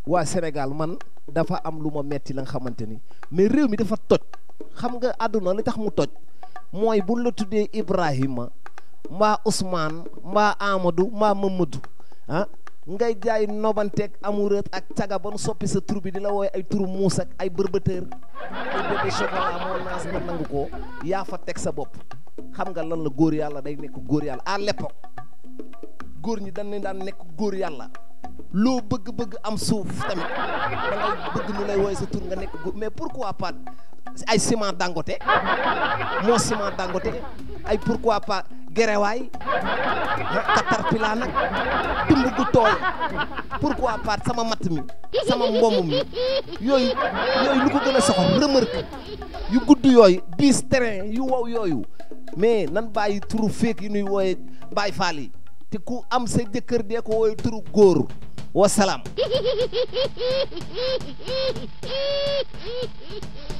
waa Sénégal man dafa am lu ma metti la nga xamante ni mais réew mi dafa toj xam nga àdduna li tax mu toj mooy buñ la tuddee Ibrahima mbaa Ousmane mbaa Amadou mbaa Mamadou ah ngay jaay nobanteeg amoureux ak caga ba nu soppi sa tur bi di la wooye ay turu muus ak ay bërbëtër ay bébé chocolat moo naas nga nangu ko yaa fa teg sa bopp xam nga lan la góor yàlla day nekk góor yàlla à l'époque góor ñi dañ ne daan nekk góor yàlla loo bëgg-bëgg am suuf tamit da ngay bëgg nu lay wooye sa tur nga nekk góor mais pourquoi pas ay ciment dangote moo ciment dangote ay pourquoi pas gerewaay caterpillar nag tumb gu tooy pourquoi pas sama matt mi sama mbomm mi yooyu yooyu lu ko gën a soxal remorque yu gudd yooyu bis terrain yu wow yooyu mais nan bàyyi turu féeg yi nuy wooye bàyyi faal yi te ku am sa jëkkër dee ko wooye turu góor wasalaam